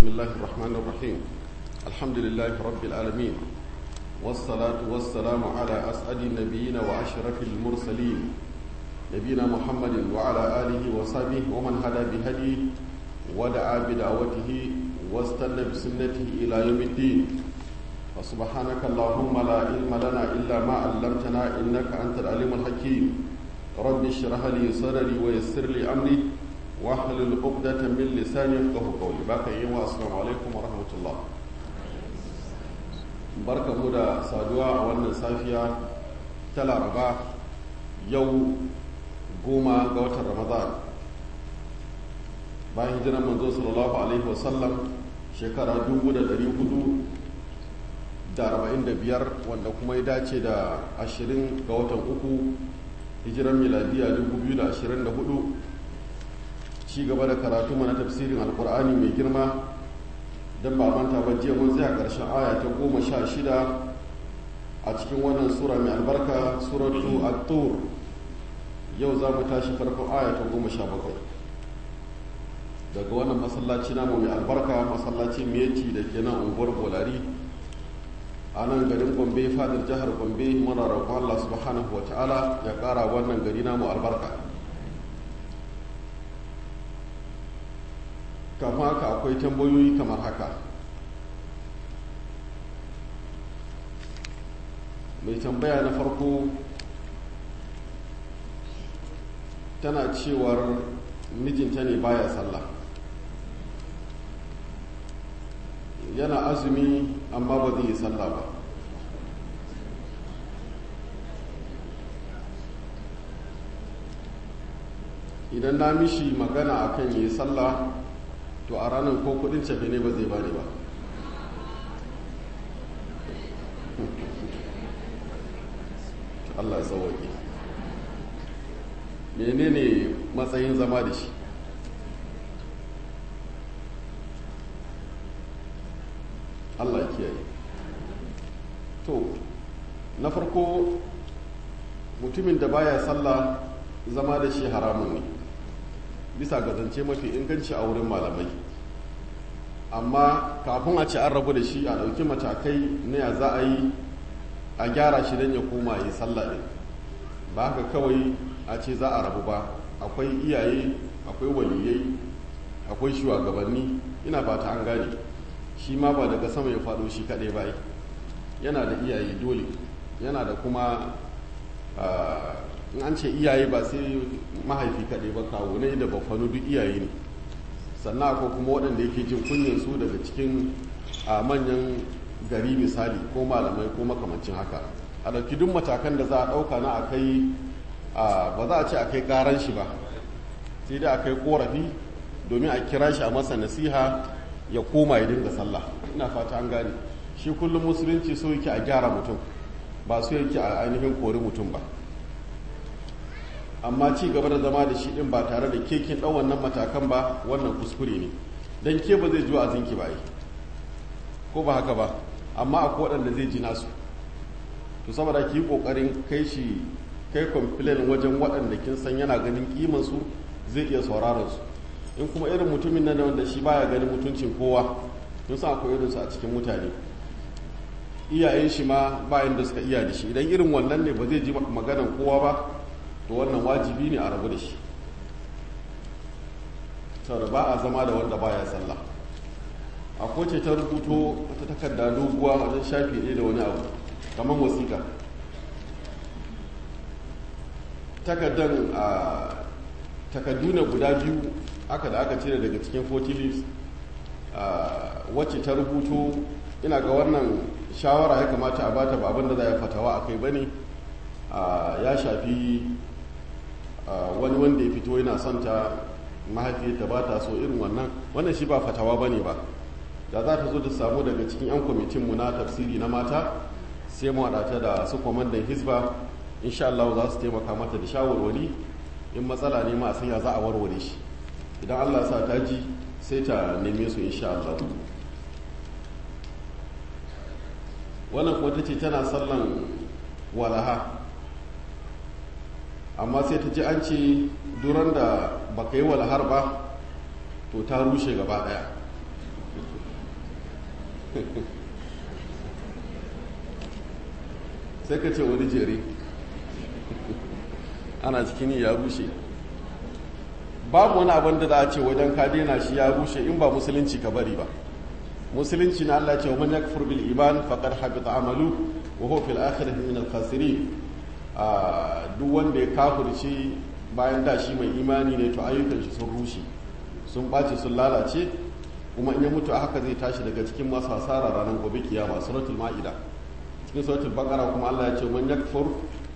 الله الرحمن الرحيم الحمد لله رب العالمين والصلاة والسلام على أسعد النبيين وأشرف المرسلين نبينا محمد وعلى آله وصحبه ومن هدى بهديه ودعا بدعوته واستنى بسنته إلى يوم الدين وسبحانك اللهم لا علم لنا إلا ما علمتنا إنك أنت العليم الحكيم رب اشرح لي صدري ويسر لي أمري واحلل عقدة من لساني يفقهوا قولي باقي يوم السلام عليكم ورحمة الله barka mu da saduwa a wannan safiya ta laraba yau goma ga watan ramadan bayan hijiran manzo sallallahu alaihi wasallam shekara 445 wanda kuma ya dace da 20 ga watan uku hijiran miladiya 2024 ci gaba da karatu mana tafsirin alkur'ani mai girma don ba manta ba jiya mun tsaya ƙarshen aya ta goma sha shida a cikin wannan sura mai albarka suratu at-tur yau za mu tashi farkon aya ta goma sha bakwai daga wannan masallaci namu mai albarka masallaci miyeci da ke nan unguwar bolari a nan garin gombe fadar jihar gombe muna roƙon allah subhanahu wa ta'ala ya ƙara wannan gari namu albarka kama haka akwai tambayoyi kamar haka mai tambaya na farko tana cewar mijinta ne baya sallah yana azumi amma ba zai yi sallah ba idan na mishi magana akan yi sallah to a ranar ko kudin cefe ne ba zai bani ba Allah sauwaƙe menene matsayin zama da shi Allah kiyaye to na farko mutumin da baya sallah zama da shi haramun ne bisa ga zance mafi inganci a wurin malamai amma kafin a ci an rabu da shi a ɗauki matakai na ya za a yi a gyara shi don ya koma yi sallah ɗin ba haka kawai a ce za a rabu ba akwai iyaye akwai waliyai akwai shugabanni ina fata an gane shi ma ba daga sama ya faɗo shi kaɗai ba yana da iyaye dole yana da kuma in an ce iyaye ba sai mahaifi kaɗai ba kawo ne da bafanu duk iyaye ne sannan akwai kuma waɗanda yake jin kunyin su daga cikin manyan gari misali ko malamai ko makamancin haka a ɗauki duk matakan da za a ɗauka na akai ba za a ce a kai ƙaran shi ba sai dai a kai ƙorafi domin a kira shi a masa nasiha ya koma ya dinga sallah ina fata an gane shi kullum musulunci so yake a gyara mutum ba so yake a ainihin kori mutum ba amma ci gaba da zama da shi din ba tare da kekin ɗan wannan matakan ba wannan kuskure ne don ke ba zai ji wa'azinki ba yi ko ba haka ba amma akwai waɗanda zai ji nasu to saboda ki yi ƙoƙarin kai shi kai complain wajen waɗanda kin san yana ganin kimansu zai iya sauraron su in kuma irin mutumin nan wanda shi baya ganin mutuncin kowa kun san akwai irinsu a cikin mutane iyayen shi ma bayan da suka iya da shi idan irin wannan ne ba zai ji maganan kowa ba to wannan wajibi ne a rabu da shi saboda ba a zama da wanda baya sallah a koce ta rubuto ta takarda doguwa wajen shafi ɗaya da wani abu kamar wasiƙa takardan a takardu ne guda biyu aka da aka cire daga cikin 40 leaves wacce ta rubuto ina ga wannan shawara ya kamata a bata ba abinda za a fatawa a kai bane ya shafi wani wanda ya fito yana son ta mahaifiyarta ba ta so irin wannan wannan shi ba fatawa ba ne ba da za ta zo ta samu daga cikin 'yan kwamitinmu na tafsiri na mata sai mu haɗata da su kwamandan hisba insha Allah za su taimaka mata da shawarwari in matsala ne ma a sanya za a warware shi idan Allah sa ta ji sai ta neme su insha Allah wannan kuma ta ce tana sallan walaha amma sai ta ji an ce duran da baka yi walhar ba to ta rushe gaba daya sai ka ce wani jere ana cikin ya rushe babu wani abin da za a ce wajen ka daina shi ya rushe in ba musulunci ka bari ba musulunci na Allah ce wa man yakfur bil iman faqad habita amalu wa huwa fil akhirati min al khasirin duk wanda ya kafirce bayan da shi mai imani ne to ayyukan shi sun rushe sun ɓace sun lalace kuma in ya mutu a haka zai tashi daga cikin masu hasara ranar gobe kiyama suratul ma'ida cikin suratul baqara kuma Allah ya ce man yakfur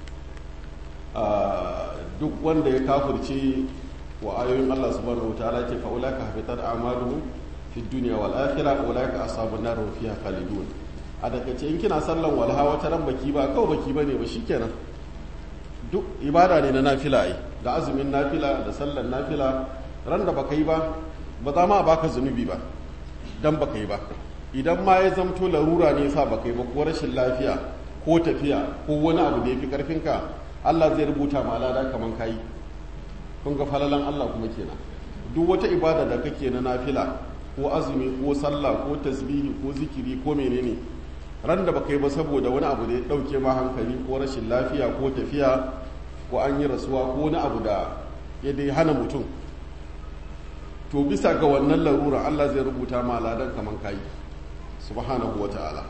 duk wanda ya kafirce wa ayoyin Allah subhanahu wataala ce fa ulaka habitat a'maluhum fi dunya wal akhirah ulaka ashabun nar hum fiha khalidun a daga ce in kina sallan walha wata ran baki ba kawai baki bane ba shikenan duk ibada ne na nafila ai da azumin nafila da sallan nafila ran da baka yi ba ba za ma baka zunubi ba dan baka yi ba idan ma ya zamto larura ne sa baka yi ba ko rashin lafiya ko tafiya ko wani abu da ya fi karfinka Allah zai rubuta ma lada kaman kayi kun ga falalan Allah kuma kenan duk wata ibada da kake na nafila ko azumi ko sallah ko tasbihi ko zikiri ko menene ran da baka yi ba saboda wani abu da ya dauke ma hankali ko rashin lafiya ko tafiya ko an yi rasuwa ko wani abu da ya dai hana mutum to bisa ga wannan larura Allah zai rubuta ma ladan kaman kayi subhanahu wa ta'ala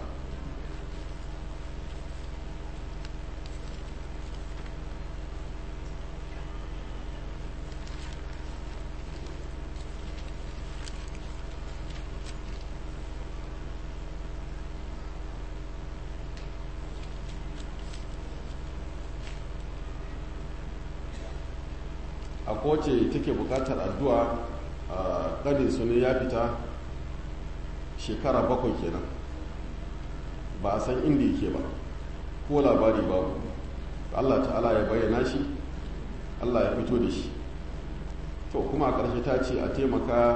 a kowace take bukatar addu'a a ƙanin su ne ya fita shekara bakwai kenan ba a san inda yake ba ko labari babu allah ta'ala ya bayyana shi allah ya fito da shi to kuma a ƙarshe ta ce a taimaka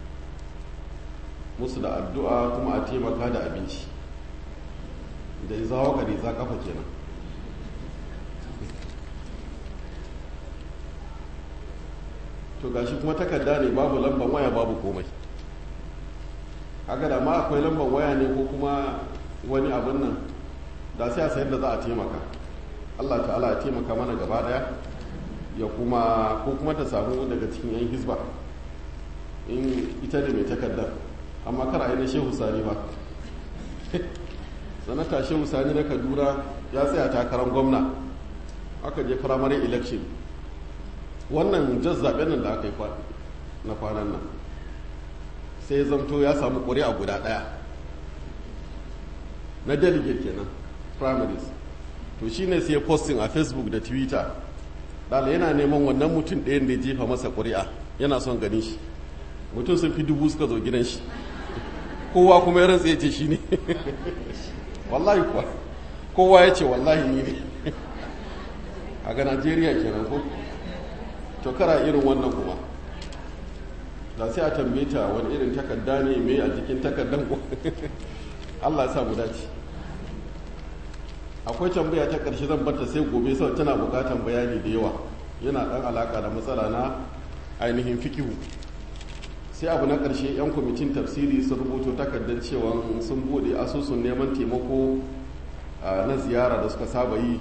musu da addu'a kuma a taimaka da abinci da ya zawo ka ne za kafa kenan to gashi kuma takarda ne babu lambar waya babu komai haka da ma akwai lambar waya ne ko kuma wani abin nan da sai a sayar da za a taimaka allah ta'ala ya taimaka mana gaba daya ya kuma ko kuma ta samu daga cikin yan hisba in ita ne mai takardar amma kar a yi na shehu sani ba sanata shehu sani na kadura ya tsaya takarar gwamna aka je primary election wannan jas zaɓen nan da aka yi na kwanan nan sai ya zamto ya samu ƙuri'a guda ɗaya na delegate kenan primaries to shine sai posting a facebook da twitter dala yana neman wannan mutum ɗayan da ya jefa masa ƙuri'a yana son ganin shi mutum sun fi dubu suka zo gidan shi kowa kuma ya rantsa ya ce shi ne wallahi kuwa kowa ya ce wallahi ni ne a ga najeriya kenan ko to kara irin wannan kuma da sai a tambaye ta wani irin takarda ne mai a jikin takardan ko Allah ya sa mu dace akwai tambaya ta karshe zan barta sai gobe sau tana bukatan bayani da yawa yana dan alaka da matsala na ainihin fikihu sai abu na karshe yan kwamitin tafsiri sun rubuto takardar cewa sun bude asusun neman taimako na ziyara da suka saba yi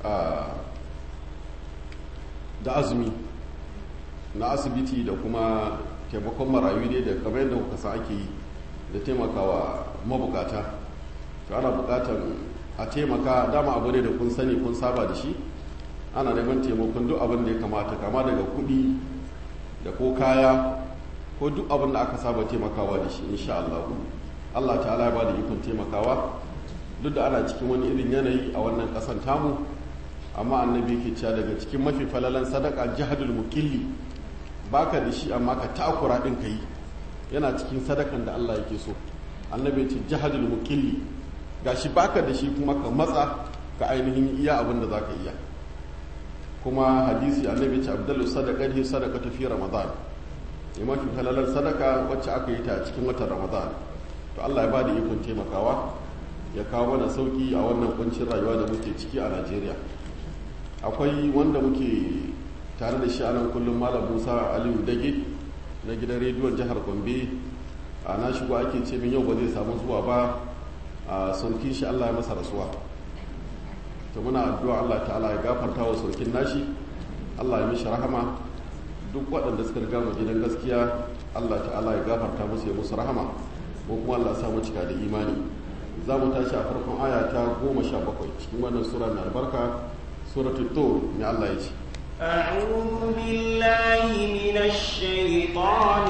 da azumi na asibiti da kuma taimakon marayu ne da kamar yadda kuka sa ake yi da taimakawa mabukata to ana bukatar a taimaka dama abu ne da kun sani kun saba da shi ana neman taimakon duk abin da ya kamata kama daga kudi da ko kaya ko duk abin da aka saba taimakawa da shi insha Allah Allah ta'ala ya ba da ikon taimakawa duk da ana cikin wani irin yanayi a wannan kasan tamu amma annabi ke cewa daga cikin mafi falalan sadaka jihadul mukilli baka da shi amma ka takura din ka yi yana cikin sadakan da Allah yake so annabi ce jihadul mukilli gashi baka da shi kuma ka matsa ka ainihin iya abin da zaka iya kuma hadisi annabi ce abdullu sadaqati sadaqatu fi ramadan ya mafi falalan sadaka wacce aka yi ta a cikin watan ramadan to Allah ya bada ikon taimakawa ya kawo mana sauki a wannan kuncin rayuwa da muke ciki a Najeriya akwai wanda muke tare da shi anan kullum malam musa aliyu dage na gidan rediyon jihar gombe a na shigo ake ce min yau ba zai samu zuwa ba a sulkin shi Allah ya masa rasuwa to muna addu'a Allah ta'ala ya gafarta wa sulkin nashi Allah ya mishi rahama duk waɗanda suka riga mu gidan gaskiya Allah ta'ala ya gafarta musu ya musu rahama ko kuma Allah ya samu cika da imani za mu tashi a farkon aya ta goma sha bakwai cikin wannan sura na albarka suratul tur ne Allah ya ce أعوذ بالله من الشيطان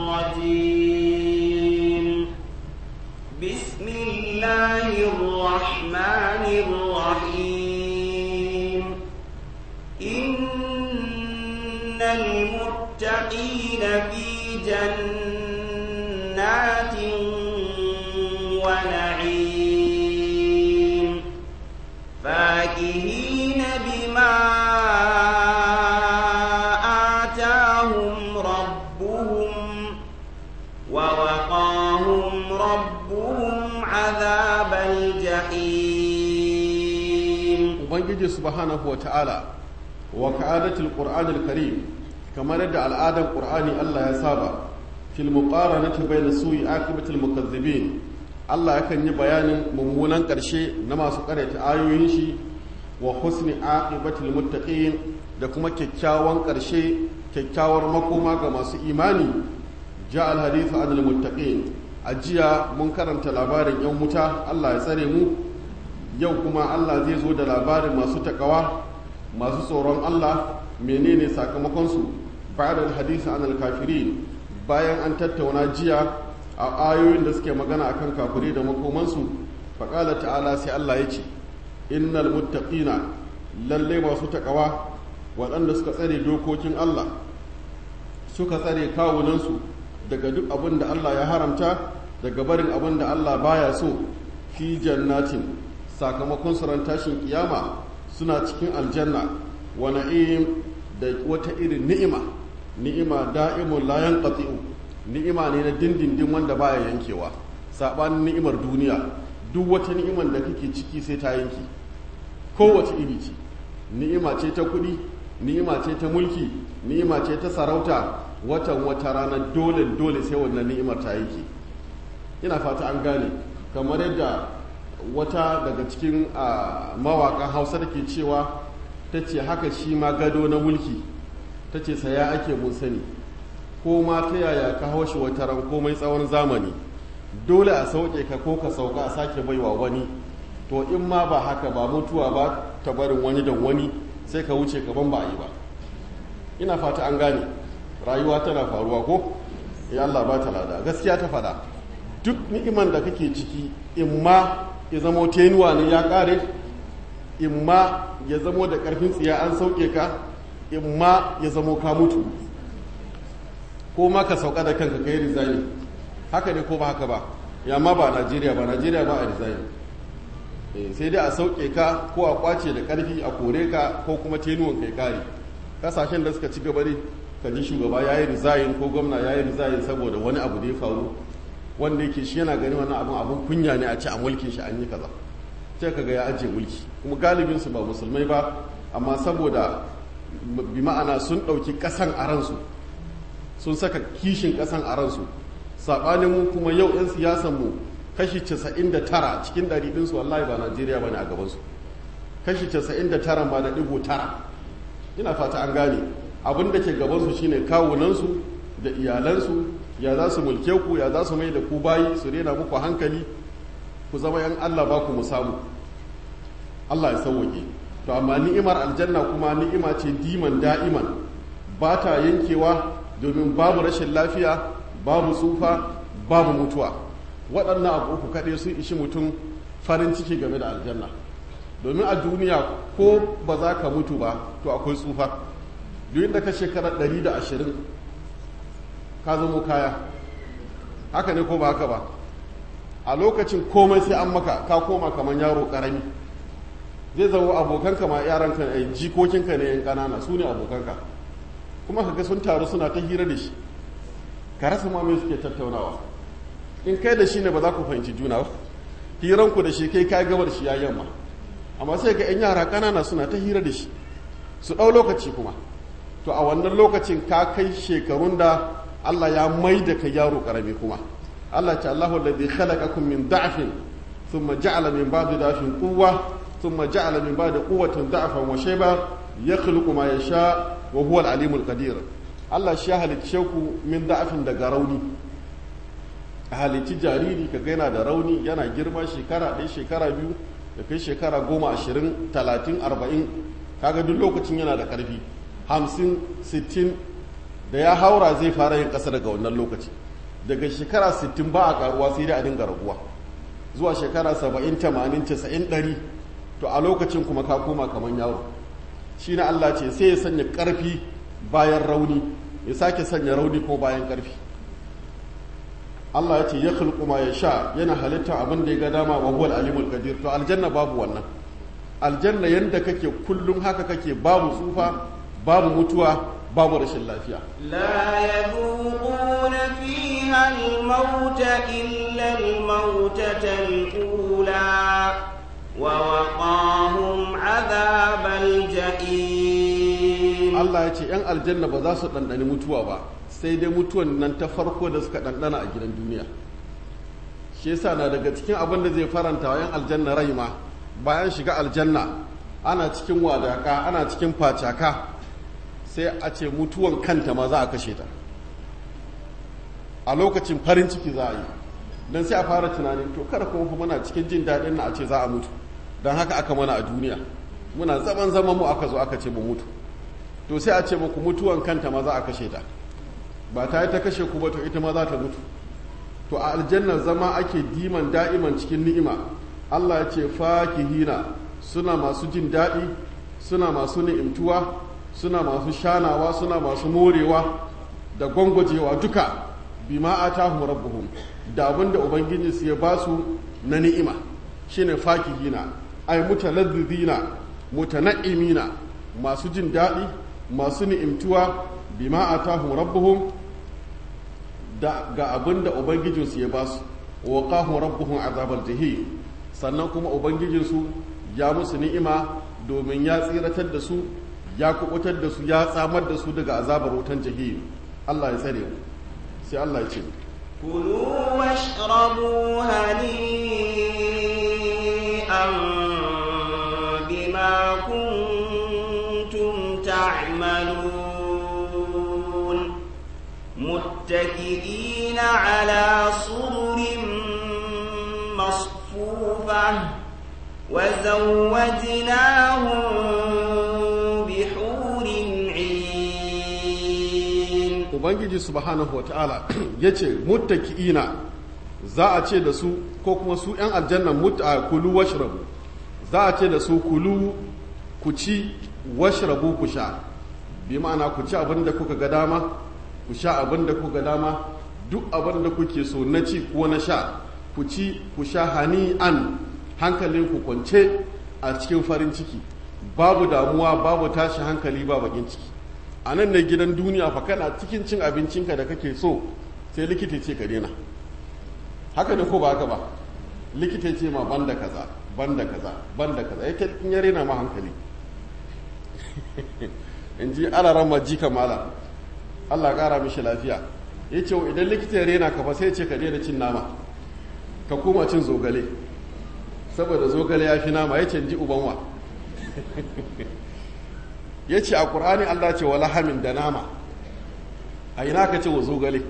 الرجيم بسم الله الرحمن الرحيم إن المتقين في جنات ونعيم فاكهين بما آتاهم ربهم ووقاهم ربهم عذاب الجحيم ubangiji subhanahu wa ta'ala wa ka'adatul qur'anil karim kamar yadda al'adar qur'ani Allah ya saba fil muqaranati bayna su'i aqibatil mukazzibin Allah yakan yi bayanin mummunan ƙarshe na masu ƙaryata ayoyin shi wa husni aqibatil muttaqin da kuma kyakkyawan ƙarshe kyakkyawar makoma ga masu imani ja al hadithu anil muttaqin a jiya mun karanta labarin yan wuta Allah ya tsare mu yau kuma Allah zai zo da labarin masu takawa masu tsoron Allah menene sakamakonsu ba'da hadisi anil kafirin bayan an tattauna jiya a ayoyin da suke magana akan kafiri da makomansu faƙala ta'ala sai Allah ya ce innal muttaqina lalle masu takawa waɗanda suka tsare dokokin Allah suka tsare kawunansu daga duk abin da Allah ya haramta daga barin abin da Allah baya so fi jannatin sakamakon suran tashin kiyama suna cikin aljanna wa na'im da wata irin ni'ima ni'ima da'imun la yanqati'u ni'ima ne na dindindin wanda baya yankewa sabanin ni'imar duniya duk wata ni'imar da kake ciki sai ta yanki kowace iri ce ni'ima ce ta kuɗi ni'ima ce ta mulki ni'ima ce ta sarauta watan wata rana dole dole sai wannan ni'imar ta yanki ina fata an gane kamar yadda wata daga cikin mawaƙan hausa da ke cewa ta ce haka shi ma gado na mulki ta ce saya ake mun sani ko ma ta yaya ka haushi wata ran komai tsawon zamani dole a sauke ka ko ka sauka a sake baiwa wani to in ma ba haka ba mutuwa ba ta barin wani da wani sai ka wuce kaban ba a yi ba ina fata an gane rayuwa tana faruwa ko ya Allah ba ta lada gaskiya ta faɗa duk ni'iman da kake ciki in ma ya zamo tenuwa ne ya kare in ma ya zamo da karfin tsiya an sauke ka in ma ya zamo ka mutu ko ma ka sauka da kanka kai rizani haka ne ko ba haka ba ya ma ba najeriya ba najeriya ba a rizani sai dai a sauke ka ko a kwace da karfi a kore ka ko kuma tenuwan kai kare kasashen da suka ci gaba ne ka ji shugaba ya yi rizayin ko gwamna ya yi rizayin saboda wani abu da ya faru wanda yake shi yana gani wani abin abin kunya ne a ci a mulkin shi an yi kaza sai kaga ya ajiye mulki kuma galibin su ba musulmai ba amma saboda bi ma'ana sun ɗauki ƙasan a ransu sun saka kishin ƙasan a ransu saɓanin mu kuma yau 'yan siyasan mu kashi 99 cikin ɗari ɗinsu wallahi ba najeriya ba ne a gabansu kashi 99 ma da ɗigo tara ina fata an gane abin da ke gabansu shine kawunansu da iyalansu ya za su mulke ku ya za su mai da ku bayi su rena muku hankali ku zama yan Allah ba ku mu samu Allah ya sauwake to amma ni'imar aljanna kuma ni'ima ce diman da'iman ba ta yankewa domin babu rashin lafiya babu tsufa babu mutuwa waɗannan abu uku kaɗai sun ishi mutum farin ciki game da aljanna domin a duniya ko ba za ka mutu ba to akwai tsufa duk da ka shekarar 120 ka zamo kaya haka ne ko ba haka ba a lokacin komai sai an maka ka koma kamar yaro karami zai zama abokanka ma yaranka a jikokinka ne yan kanana su ne abokanka kuma kaga sun taru suna ta hira da shi ka rasa ma me suke tattaunawa in kai da shi ne ba za ku fahimci juna ba hiranku da shi kai ka gabar shi ya yamma amma sai ga yan yara kanana suna ta hira da shi su ɗau lokaci kuma to a wannan lokacin ka kai shekarun da Allah ya mai da ka yaro karami kuma Allah ce Allahu alladhi khalaqakum min da'fin thumma ja'ala min ba'di da'fin quwwa thumma ja'ala min ba'di quwwatin da'fan wa shayba yakhluqu ma yasha wa huwa al-alimul qadir Allah shi ya halicce ku min da'fin daga rauni a halicci jariri ka yana da rauni yana girma shekara ɗaya shekara biyu da kai shekara goma ashirin talatin arba'in kaga duk lokacin yana da ƙarfi hamsin sittin da ya haura zai fara yin ƙasa daga wannan lokaci daga shekara sittin ba a ƙaruwa sai dai a dinga raguwa zuwa shekara saba'in tamanin casa'in ɗari to a lokacin kuma ka koma kamar yaro shi na allah ce sai ya sanya ƙarfi bayan rauni ya sake sanya rauni ko bayan ƙarfi Allah ya ce ya khulqu ma sha yana halitta abin da ya ga dama wa huwal alimul qadir to aljanna babu wannan aljanna yanda kake kullum haka kake babu tsufa babu mutuwa babu rashin lafiya لا يذوقون فيها الموت إلا الموتة الأولى ووقاهم عذاب الجحيم Allah ya ce yan aljanna ba za su ɗanɗani mutuwa ba sai dai mutuwan nan ta farko da suka ɗanɗana a gidan duniya shi yasa na daga cikin abin da zai faranta wa yan aljanna rai ma bayan shiga aljanna ana cikin wadaka ana cikin facaka sai a ce mutuwan kanta ma za a kashe ta a lokacin farin ciki za a yi don sai a fara tunanin to kada kuma muna cikin jin daɗin na a ce za a mutu don haka aka mana a duniya muna zaman zaman mu aka zo aka ce mu mutu to sai a ce muku mutuwan kanta ma za a kashe ta ba ta yi ta kashe ku ba to ita ma za ta mutu to a aljanna zama ake diman da'iman cikin ni'ima Allah ya ce fakihina suna masu jin daɗi suna masu ni'imtuwa suna masu shanawa suna masu morewa da gwangwajewa duka bima atahum rabbuhum da abinda ubangiji su ya ba su na ni'ima shine fakihina ay mutalazzizina mutana'imina masu jin daɗi masu ni'imtuwa bima atahum rabbuhum da ga abinda ubangijinsu ya ba su wa qahum rabbuhum azabal jahim sannan kuma ubangijinsu ya musu ni'ima domin ya tsiratar da su ya kubutar da su ya tsamar da su daga azabar wutan jahim Allah ya tsare mu sai Allah ya ce كلوا واشربوا هنيئا بما كنتم تعملون متكئين على سرر مصفوفة وزوجناهم بحور عين ubangiji subhanahu wa ta'ala ya ce muttaki'ina za a ce da su ko kuma su 'yan aljannan mutta kulu washrabu za a ce da su kulu ku ci washrabu ku sha bi ma'ana ku ci abin da kuka ga dama ku sha abin da kuka ga dama duk abin da kuke so na ci ko na sha ku ci ku sha hani'an hankalin ku kwance a cikin farin ciki babu damuwa babu tashi hankali ba bakin ciki a nan ne gidan duniya fa kana cikin cin abincinka da kake so sai likita ce ka daina haka ne ko ba haka ba likita ce ma banda kaza banda kaza banda kaza ya in ya rena ma hankali in ji alaran maji kamala Allah kara mishi lafiya ya ce idan likita ya rena ka fa sai ce ka daina cin nama ka koma cin zogale saboda zogale ya fi nama ya ce ji ubanwa ya ce a ƙur'ani Allah ce wa lahamin da nama a ina ka ce wa zogale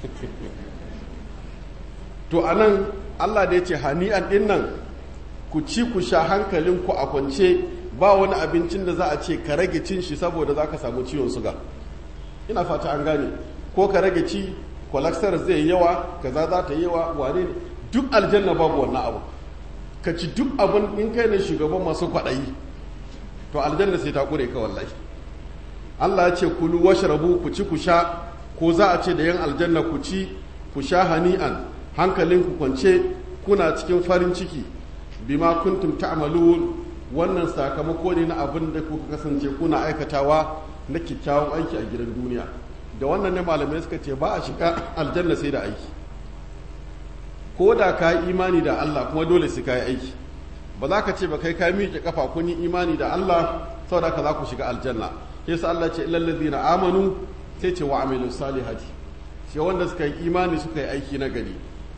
to a nan Allah da ya ce hani'an ɗin nan ku ci ku sha hankalinku a kwance ba wani abincin da za a ce ka rage cin shi saboda za ka samu ciwon suga ina fata an gane ko ka rage ci kwalaksar zai yi yawa kaza za ta yi yawa wane ne duk aljanna babu wannan abu ka ci duk abin in kai ne shugaban masu kwaɗayi to aljanna sai ta kure ka wallahi Allah ya ce kulu washrabu ku ci ku sha ko za a ce da yan aljanna ku ci ku sha hani'an hankalin ku kwance kuna cikin farin ciki bima kuntum ta'malun wannan sakamako ne na abin da kuka kasance kuna aikatawa na kyakkyawan aiki a gidan duniya da wannan ne malamai suka ce ba a shiga aljanna sai da aiki ko da ka yi imani da Allah kuma dole sai ka yi aiki ba za ka ce ba kai ka miƙe kafa kun yi imani da Allah saboda ka za ku shiga aljanna ke sa Allah ce illal ladzina amanu sai ce wa amilu salihati shi wanda suka yi imani suka yi aiki na gari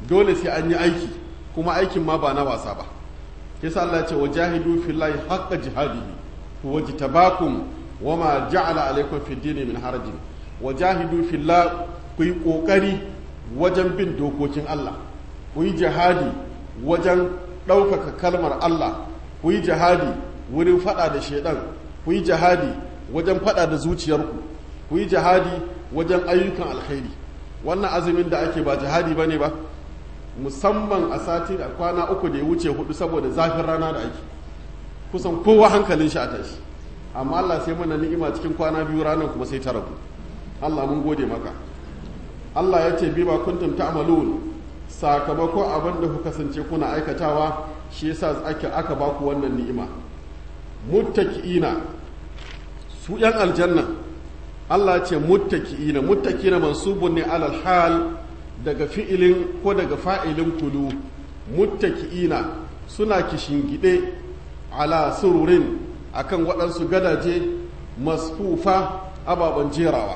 dole sai an yi aiki kuma aikin ma ba na wasa ba yasa Allah ya ce wajahidu fillahi haqqa jihadihi huwa jitabakum wama ja'ala alaykum fid dini min harajin wajahidu fillah ku yi kokari wajen bin dokokin Allah ku yi jihadi wajen ɗaukaka kalmar Allah ku yi jihadi wurin faɗa da shaidan ku yi jihadi wajen faɗa da zuciyarku ku yi jihadi wajen ayyukan alkhairi wannan azumin da ake ba jihadi ba ne ba musamman a sati da kwana uku da ya wuce hudu saboda zafin rana da ake kusan kowa hankalin shi a tashi amma Allah sai mana ni'ima cikin kwana biyu ranar kuma sai ta rabu Allah mun gode maka Allah ya ce bima kuntum ta'malun sakamakon abin da kuka kasance kuna aikatawa shi yasa ake aka ba ku wannan ni'ima muttaki'ina su yan aljanna Allah ya ce muttaki'ina muttaki'ina mansubun ne alal hal daga fi'ilin ko daga fa'ilin kulu muttaki'ina suna kishingide ala sururin akan waɗansu gadaje masfufa ababen jerawa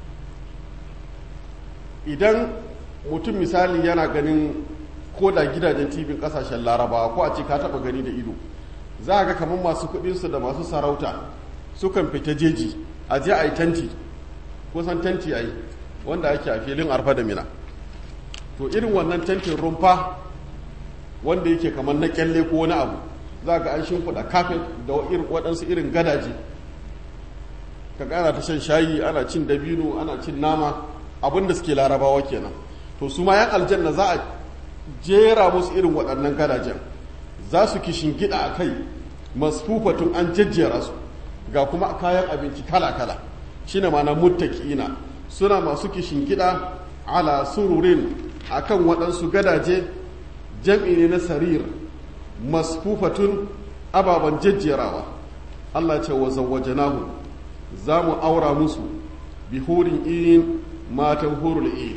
idan mutum misali yana ganin ko da gidajen tibin kasashen larabawa ko a ce ka taba gani da ido za a ga kamar masu kudinsu da masu sarauta sukan fita jeji a je a yi tanti kusan tanti a yi wanda ake a filin arfa da mina to irin wannan tantin rumfa wanda yake kamar na kyalle ko wani abu za ga an shimfiɗa kafin da waɗansu irin gadaje ka ƙara ta shan shayi ana cin dabino ana cin nama abin da suke larabawa kenan to su ma yan aljanna za a jera musu irin waɗannan gadajen za su kishin gida a kai masfufatun an jejjera su ga kuma kayan abinci kala-kala shine mana muttaki'ina suna masu kishin gida ala sururin akan waɗansu gadaje jam'i ne na sarir masfufatun ababen jejjerawa Allah ce wa zawwajanahu za mu aura musu bihurin in matan hurul in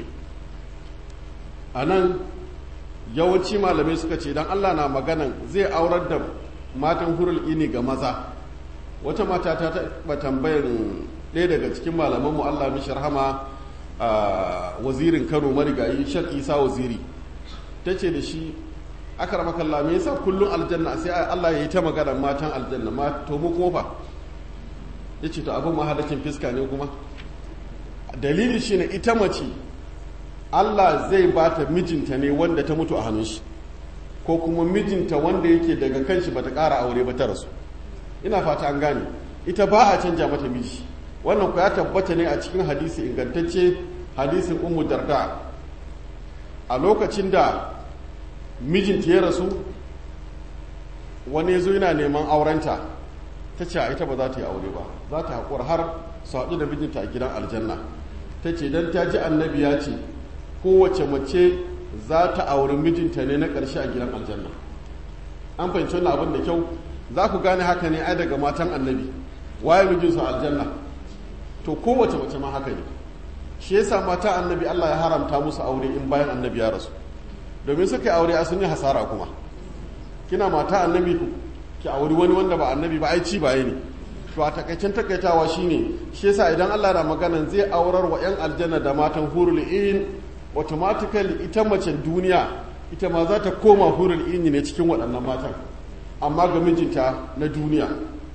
a nan yawanci malamai suka ce don allah na maganan zai aurar da matan hurul ini ga maza wata mata ta taɓa tambayar ɗaya daga cikin malamanmu allah mishi rahama a wazirin kano marigayi shak isa waziri ta ce da shi aka rama kalla me yasa kullum aljanna sai allah ya yi ta magana matan aljanna ma to mu kuma fa ya ce to abin mahadakin fiska ne kuma dalili shine ita mace Allah zai ba ta mijinta ne wanda ta mutu a hannun shi ko kuma mijinta wanda yake daga kanshi bata ƙara aure ba ta rasu ina fata an gane ita ba a canja mata miji wannan ku ya tabbata ne a cikin hadisi ingantacce hadisin ummu darda a lokacin da mijinta ya rasu wani ya zo yana neman aurenta ta ce a ita ba za ta yi aure ba za ta haƙura har su haɗu da mijinta a gidan aljanna ta ce don ta ji annabi ya ce kowace mace za ta auri mijinta ne na ƙarshe a gidan aljanna an fahimci wannan abin da kyau za ku gane haka ne ai daga matan annabi waye mijinsu a aljanna to kowace mace ma haka ne shi yasa mata annabi Allah ya haramta musu aure in bayan annabi ya rasu domin suka yi aure a sun yi hasara kuma kina mata annabi ki auri wani wanda ba annabi ba ai ci baye ne to a takaicen takaitawa shine shi yasa idan Allah na maganan zai aurar wa 'yan aljanna da matan hurul in automatically ita macen duniya ita ma za ta koma hurul in ne cikin waɗannan matan amma ga mijinta na duniya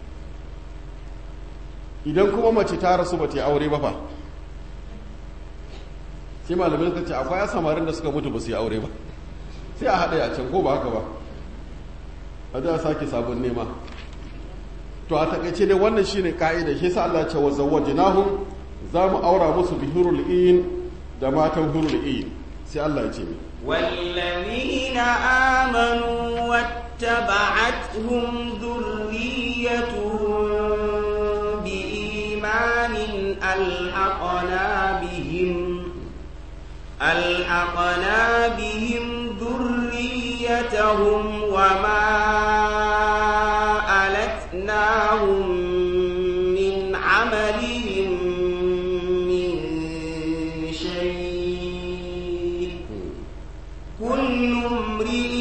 idan kuma mace ta rasu ba ta yi aure ba fa sai malamai suka ce akwai samarin da suka mutu ba su yi aure ba sai a haɗe a can ko ba haka ba a da sake sabon nema to a takaice dai wannan shine ka'ida shi sa Allah ya ce wa zawwajnahum za mu aura musu bihurul in da matan hurul in sai Allah ya ce mi والذين آمنوا واتبعتهم ذريتهم بإيمان ألحقنا بهم ألحقنا بهم ذريتهم وما ألتناهم من عملهم من شيء كل امرئ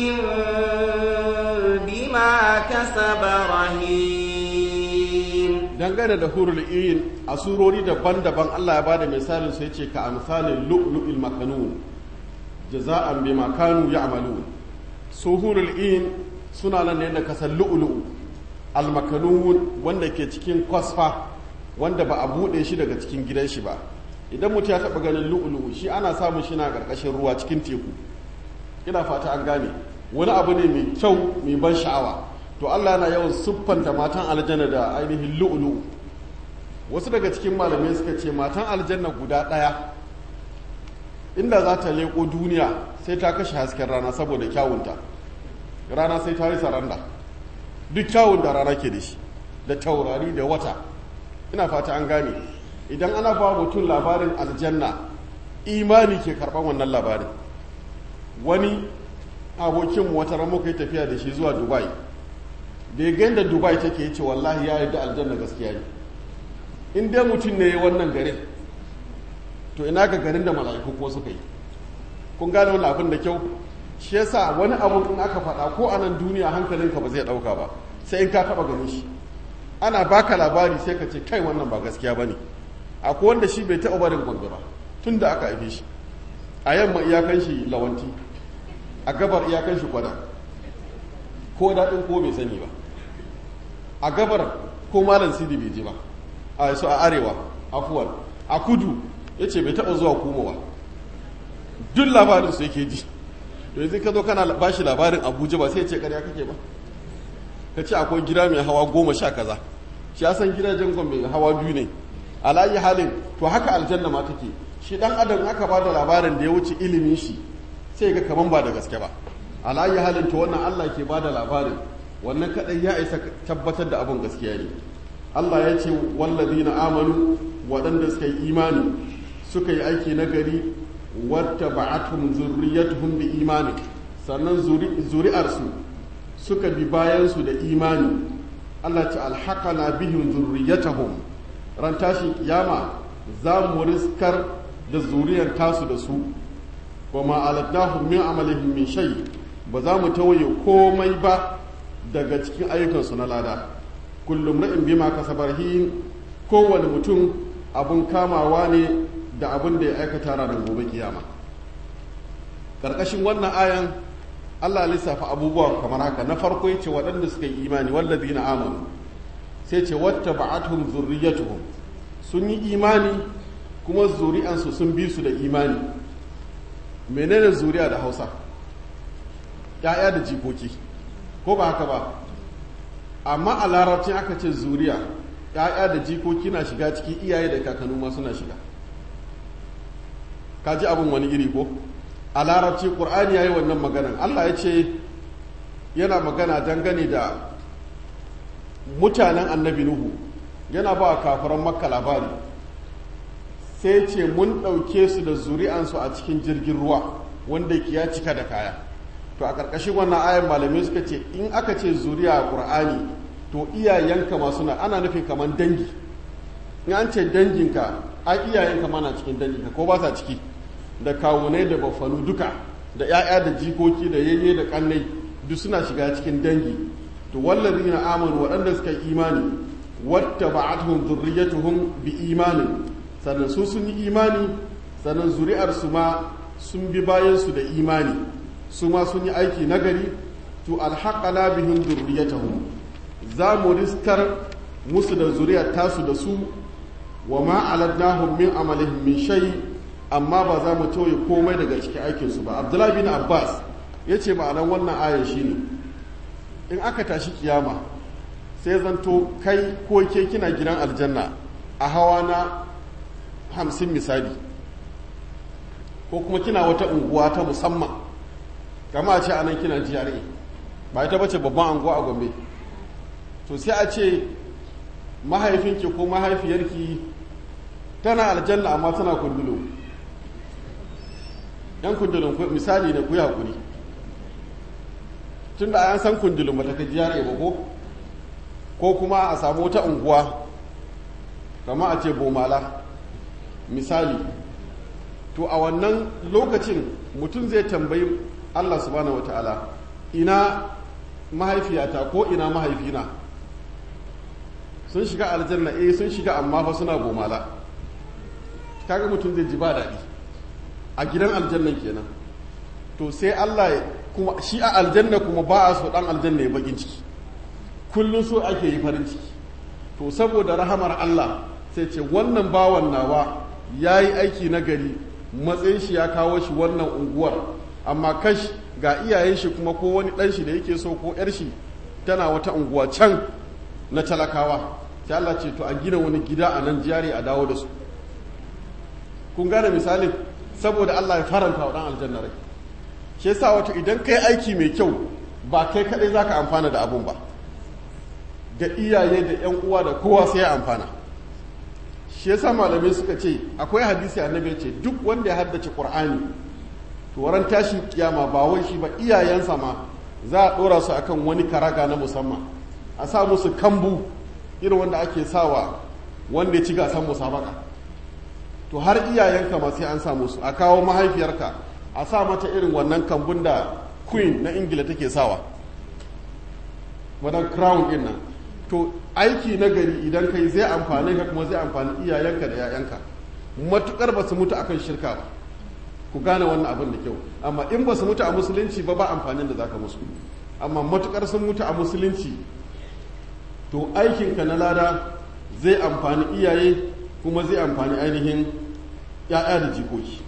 بما كسب رهين dangane da hurul in a surori daban-daban Allah ya bada misalin su yace ka amsalin lu'lu'il makanun jaza'an bima kanu ya'malun suhurul in suna nan ne da kasan lu'lu'u almakanun wanda ke cikin kwasfa wanda ba a bude shi daga cikin gidan shi ba idan mutum ya taba ganin lu'lu'u shi ana samun shi na karkashin ruwa cikin teku ina fata an gane wani abu ne mai kyau mai ban sha'awa to Allah yana yawan siffanta matan aljanna da ainihin lu'lu'u wasu daga cikin malamai suka ce matan aljanna guda ɗaya inda za ta leko duniya sai ta kashe hasken rana saboda kyawunta rana sai ta yi saranda duk kyawun da rana ke da shi da taurari da wata ina fata an gane idan ana ba mutum labarin aljanna imani ke karɓar wannan labarin wani abokin wata ran muka yi tafiya da shi zuwa dubai da ya gani da dubai take yi ce wallahi ya yarda aljanna gaskiya ne in dai mutum ne wannan garin to ina ga garin da mala'iku ko suka yi kun gane wani abin da kyau shi yasa wani abu in aka faɗa ko a nan duniya hankalinka ba zai ɗauka ba sai in ka taɓa ganin shi ana baka labari sai ka ce kai wannan ba gaskiya ba ne akwai wanda shi bai taɓa barin gombe ba tun da aka haife shi a yamma iyakan shi lawanti a gabar iyakan shi kwada ko daɗin ko bai sani ba a gabar ko malam sidi bai je ba a su a arewa afuwan a kudu ya ce bai taɓa zuwa kuma ba duk labarin su yake ji to yanzu ka zo kana ba shi labarin abuja ba sai ce karya kake ba ka ce akwai gida mai hawa goma sha kaza shi ya san gidajen gombe hawa biyu ne alayi halin to haka aljanna ma take shi dan adam aka ba da labarin da ya wuce ilimin shi sai ga kaman ba da gaske ba alayi halin to wannan allah ke ba da labarin wannan kadai ya isa tabbatar da abin gaskiya ne allah ya ce wallazina amanu waɗanda suka yi imani suka yi aiki na gari wata ba'atum zurriyatuhum bi imani sannan zuri'arsu suka bi bayansu da imani Allah ta alhaqana bihim zurriyatahum ran tashin kiyama za mu riskar da zuriyar tasu da su wa ma aladnahum min amalihim min shay ba za mu tawaye komai ba daga cikin ayyukansu na lada kullum ra'in bima kasabarhin kowane mutum abun kamawa ne da abin da ya aikata ranar gobe kiyama ƙarƙashin wannan ayan allah lissafa abubuwa kamar haka na farko ya ce waɗanda suka yi imani wallazi na amanu sai ce wata ba'atuhum zurriyatuhum sun yi imani kuma zuri'ansu sun bi su da imani menene zuriya da hausa ya'ya da jikoki ko ba haka ba amma a larabcin aka ce zuriya ya'ya da jikoki na shiga ciki iyaye da kakannu ma suna shiga ka ji abin wani iri ko a larabci ƙur'ani ya yi wannan maganan allah ya ce yana magana dangane da mutanen annabi nuhu yana ba kafiran makka labari sai ce mun ɗauke su da zuri'ansu a cikin jirgin ruwa wanda ya cika da kaya to a ƙarƙashin wannan ayan malamai suka ce in aka ce zuriya a ƙur'ani to iyayenka masu na ana nufin kamar dangi in an ce danginka a iyayenka mana cikin danginka ko ba sa ciki da kawunai da bafanu duka da 'ya'ya da jikoki da yayye da kannai duk suna shiga cikin dangi to wallazi na amanu waɗanda suka yi imani wata ba'atuhum zurriyatuhum bi imanin sannan su sun yi imani sannan zuri'ar su ma sun bi bayan su da imani su ma sun yi aiki nagari to alhaqana bihim zurriyatuhum za mu riskar musu da zuriyar tasu da su wa ma aladnahum min amalihim min shay amma ba za mu tauye komai daga cikin aikinsu ba abdullahi bin abbas ya ce ma'anar wannan ayan shine in aka tashi kiyama sai zanto kai ko ke kina gidan aljanna a hawa na hamsin misali ko kuma kina wata unguwa ta musamman kama a ce anan kina GRA ba ita bace babban unguwa a gombe to sai a ce mahaifinki ko mahaifiyarki tana aljanna amma tana kundulo yan kundulun misali da ku yi haƙuri tun da an san kundulun ba ta ka jiyar ba ko ko kuma a samu wata unguwa kama a ce bomala misali to a wannan lokacin mutum zai tambayi allah subhanahu wa ta'ala ina mahaifiyata ko ina mahaifina sun shiga aljanna eh sun shiga amma fa suna bomala kaga mutum zai ji ba daɗi a gidan aljannan kenan to sai Allah kuma shi a aljanna kuma ba a so dan aljanna ya bakin ciki kullum so ake yi farin ciki to saboda rahamar Allah sai ce wannan bawan nawa ya yi aiki na gari matsayin shi ya kawo shi wannan unguwar amma kash ga iyayen shi kuma ko wani ɗan shi da yake so ko ‘yar shi tana wata unguwa can na talakawa sai Allah ce to a gina wani gida a nan jari a dawo da su kun gane misalin saboda Allah ya faranta wa ɗan aljanna rai shi yasa wato idan kai aiki mai kyau ba kai kaɗai za ka amfana da abun ba da iyaye da ‘yan uwa da kowa sai ya amfana shi yasa malamai suka ce akwai hadisi annabi ce duk wanda ya haddace qur'ani to waran tashin kiyama ba wai shi ba iyayensa ma za a dora su akan wani karaga na musamman a sa musu kambu irin wanda ake sawa wanda ya ci gasan musabaka to har iyayenka ma sai an sa musu a kawo mahaifiyarka a sa mata irin wannan kambun da queen na ingila take sawa madan crown din nan to aiki na gari idan kai zai amfani ka kuma zai amfani iyayenka da 'ya'yanka matukar ba su mutu akan shirka ba ku gane wannan abin da kyau amma in ba su mutu a musulunci ba ba amfanin da zaka musu amma matukar sun mutu a musulunci to aikinka na lada zai amfani iyaye kuma zai amfani ainihin 'ya'ya da jikoki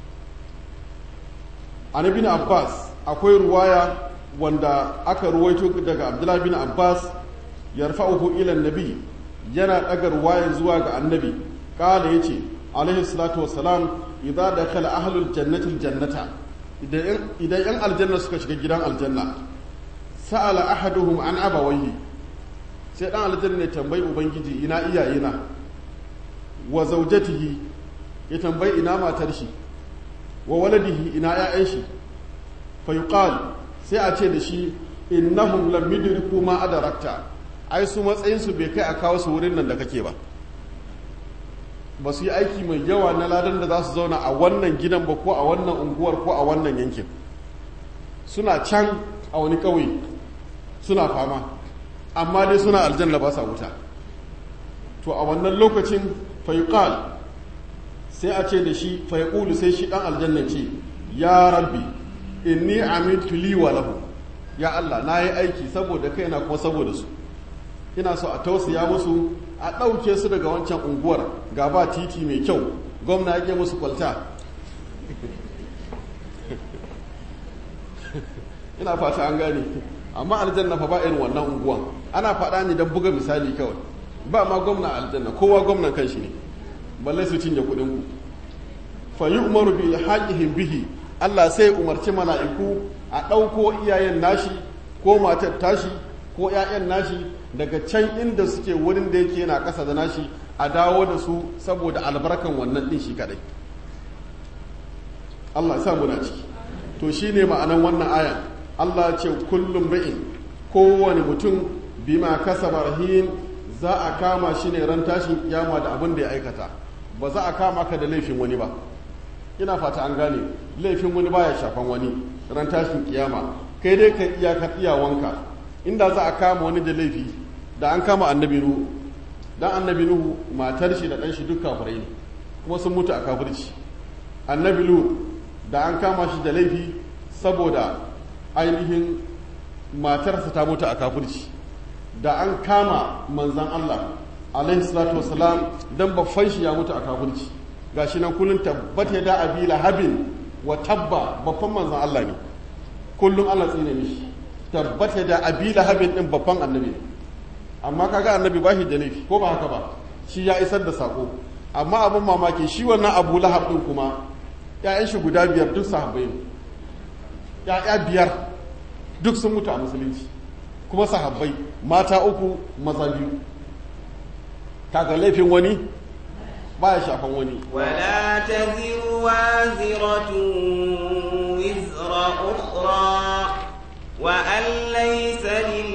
an bin abbas akwai ruwaya wanda aka ruwaito daga abdullahi bin abbas yarfa'uhu ila nabi yana daga ruwayan zuwa ga annabi kala yace alaihi salatu wassalam idza dakhala ahlul jannati aljannata idan idan yan aljanna suka shiga gidan aljanna sa'ala ahaduhum an abawayhi sai dan aljanna ne tambayi ubangiji ina iyayena wa zawjatihi ya tambayi ina matar shi wa waladihi ina ya'yan shi fa yuqal sai a ce da shi innahum lam yudriku ma adarakta ai su matsayinsu bai kai a kawo su wurin nan da kake ba ba su yi aiki mai yawa na ladan da za su zauna a wannan gidan ba ko a wannan unguwar ko a wannan yankin suna can a wani ƙauye suna fama amma dai suna aljanna ba sa wuta to a wannan lokacin fayuqal sai a ce da shi fayqulu sai shi dan aljanna ce ya rabbi inni amiltu li wa lahu ya Allah na yi aiki saboda kaina kuma saboda su ina so a tausaya musu a ɗauke su daga wancan unguwar ga ba titi mai kyau gwamna ya musu kwalta ina fata an gane amma aljanna fa ba irin wannan unguwan ana faɗa ne don buga misali kawai ba ma gwamna aljanna kowa gwamnan kanshi ne balle su cinye kuɗin ku fa yi umaru bi haƙihin bihi Allah sai umarci mala'iku a ɗauko iyayen nashi ko matar tashi ko ‘ya'yan nashi daga can inda suke wurin da yake yana ƙasa da nashi a dawo da su saboda albarkan wannan ɗin shi kaɗai Allah sa muna ciki to shi ne ma'anan wannan ayan Allah ce kullum ra'in kowane mutum bima kasaba rahin za a kama shi ne ran tashin kiyama da abin da ya aikata ba za a kama ka da laifin wani ba ina fata an gane laifin wani baya shafan wani ran tashin kiyama kai dai ka iyakar iyawanka inda za a kama wani da laifi da an kama annabi nuhu dan annabi nuhu matar shi da dan shi duk kafirai ne kuma sun mutu a kafirci annabi lut da an kama shi da laifi saboda ainihin matarsa ta mutu a kafirci da an kama manzan Allah alaihi salatu wasalam dan babban shi ya mutu a kafirci gashi nan kullun tabbata da abi lahabin wa tabba babban manzan Allah ne kullum Allah tsine mishi tabbata da abi lahabin din babban annabi ne amma kaga annabi ba shi da laifi ko ba haka ba shi ya isar da sako amma abin mamaki shi wannan abu lahab din kuma ya'yan shi guda biyar duk sahabbai ne ya'ya biyar duk sun mutu a musulunci kuma sahabbai mata uku maza biyu kaga laifin wani baya shafan wani ولا تزر وازرة وزر أخرى وأن ليس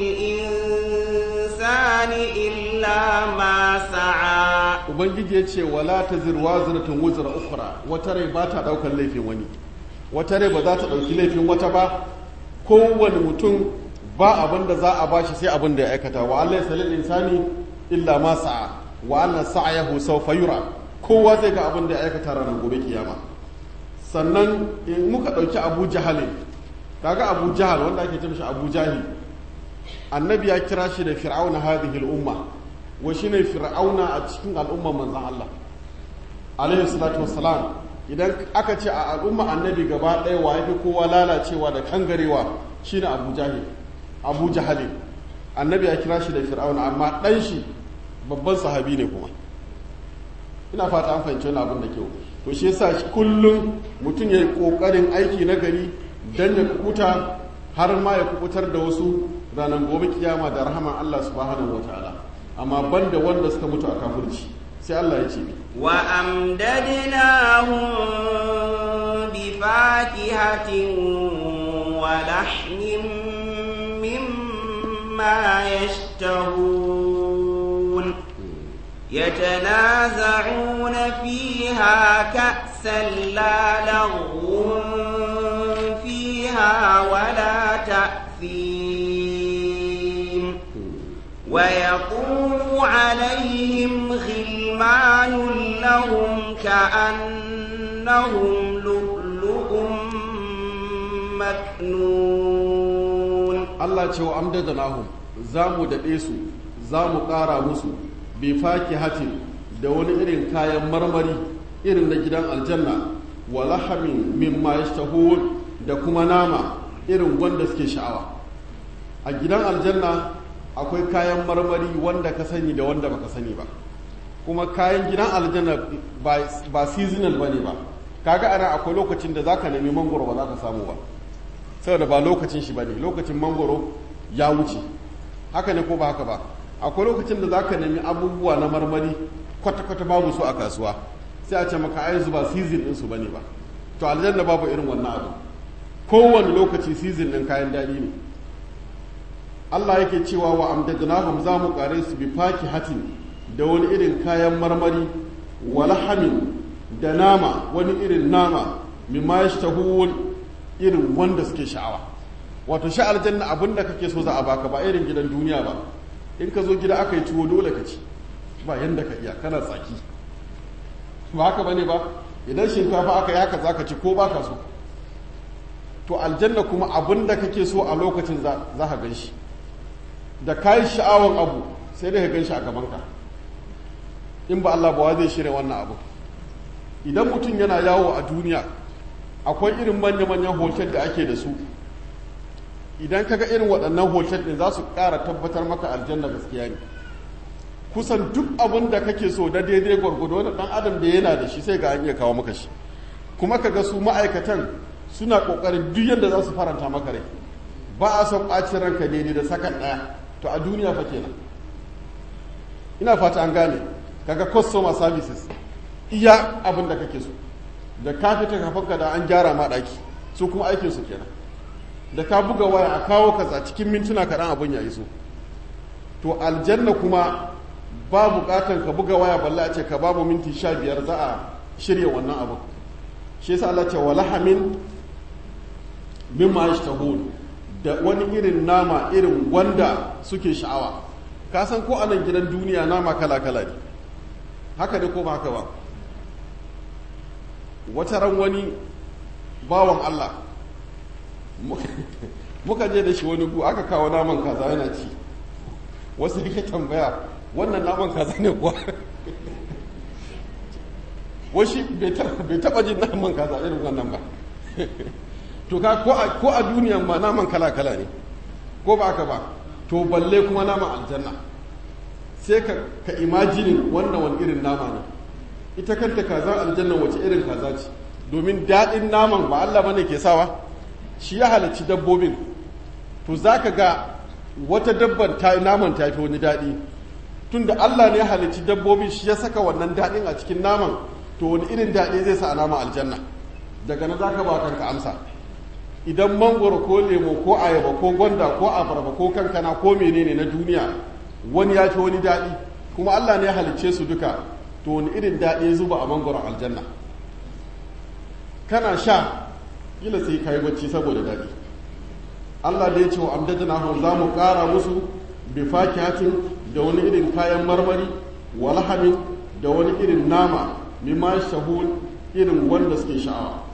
للإنسان إلا ما سعى ubangiji ya ce wala ta zirwa ziratun wuzura ukura wata rai ba ta daukar laifin wani wata rai ba za ta dauki laifin wata ba kowane mutum ba abin da za a bashi sai abin da ya aikata wa Allah salil insani illa ma sa'a wa anna sa'yahu sawfa yura kowa zai ga abin da ya aikata ranar gobe kiyama sannan in muka ɗauki abu jahalin kaga abu jahal wanda ake ce mishi abu jahil annabi ya kira shi da fir'auna hadhihi al-umma wa shine fir'auna a cikin al'umman manzon Allah alaihi salatu wassalam idan aka ce a al'umma annabi gaba ɗaya wa yafi kowa lalacewa da kangarewa shine abu jahil abu jahalin annabi ya kira shi da fir'auna amma ɗan shi babban sahabi ne kuma ina fata an fahimci wani abin da kyau to shi yasa kullum mutum ya yi ƙoƙarin aiki na gari don ya kukuta har ma ya kukutar da wasu ranar gobe kiyama da rahaman Allah subhanahu wa ta'ala amma banda wanda suka mutu a kafirci sai Allah ya ce wa amdadnahum bi fakihatin wa lahmin mimma yashtahun يتنازعون فيها كأسا لا لغو فيها ولا تأثيم ويطوف عليهم غلمان لهم كأنهم لؤلؤ مكنون الله cewa amdadanahum zamu daɗe su zamu ƙara musu bi fakihatin da wani irin kayan marmari irin na gidan aljanna wa lahamin mimma yashtahun da kuma nama irin wanda suke sha'awa a gidan aljanna akwai kayan marmari wanda ka sani da wanda baka sani ba kuma kayan gidan aljanna ba seasonal ba ne ba kaga ana akwai lokacin da zaka nemi mangoro ba za ka samu ba saboda ba lokacin shi ba ne lokacin mangoro ya wuce haka ne ko ba haka ba akwai lokacin da zaka nemi abubuwa na marmari kwata-kwata babu su a kasuwa sai a ce maka ai ba season ɗinsu ba ne ba to aljanna babu irin wannan abu kowane lokaci season ɗin kayan daɗi ne Allah yake cewa wa amdadnahum za mu kare su bi faki hatin da wani irin kayan marmari wa lahamin da nama wani irin nama mimma yashtahun irin wanda suke sha'awa wato sha aljanna abinda kake so za a baka ba irin gidan duniya ba in ka zo gida aka yi tuwo dole ka ci ba yanda ka iya kana tsaki ba haka bane ba idan shinkafa aka yi haka zaka ci ko baka so to aljanna kuma abinda kake so a lokacin za ka gan shi da kayi sha'awan abu sai da ka gan shi a gabanka in ba Allah ba wa zai shirya wannan abu idan mutum yana yawo a duniya akwai irin manya-manyan hotel da ake da su idan kaga irin waɗannan hotel ɗin za su ƙara tabbatar maka aljanna gaskiya ne kusan duk abin da kake so da daidai gwargwado wani ɗan adam da yana da shi sai ga an iya kawo maka shi kuma kaga su ma'aikatan suna ƙoƙarin duk yadda za su faranta maka rai ba a son ɓacin ranka daidai da sakan ɗaya to a duniya fa kenan ina fata an gane kaga customer services iya abin da kake so da ka fita kafanka da an gyara ma ɗaki su kuma aikin su kenan da ka buga waya a kawo kaza cikin mintuna kaɗan abin ya iso to aljanna kuma ba buƙatan ka buga waya balla a ce ka babu minti sha biyar za a shirya wannan abin shi yasa Allah ce wala hamin mimma yashtahun da wani irin nama irin wanda suke sha'awa ka san ko anan gidan duniya nama kala kala ne haka da ko ba haka ba wata ran wani bawan Allah muka je da shi wani gu aka kawo naman kaza yana ci wasu yake tambaya wannan naman kaza ne kuwa washi bai taba jin naman kaza irin wannan ba to ka ko a duniyan ma naman kala-kala ne ko ba aka ba to balle kuma naman aljanna sai ka ka imajinin wannan wani irin nama ne ita kanta kaza aljanna wace irin kaza ce domin daɗin naman ba Allah bane ke sawa shi ya halarci dabbobin to za ka ga wata dabban ta naman ta fi wani daɗi tunda Allah ne ya halarci dabbobin shi ya saka wannan daɗin a cikin naman to wani irin daɗi zai sa a nama aljanna daga na za ka ba kanka amsa idan mangoro ko lemo ko ayaba ko gwanda ko abarba ko kankana ko menene na duniya wani ya fi wani daɗi kuma Allah ne ya halicce su duka to wani irin daɗi ya zuba a mangoron aljanna kana sha kila sai ka yi bacci saboda daɗi Allah da ya ce wa amdadana hau za mu ƙara musu bi fakihatin da wani irin kayan marmari wa lahamin da wani irin nama mimma shahul irin wanda suke sha'awa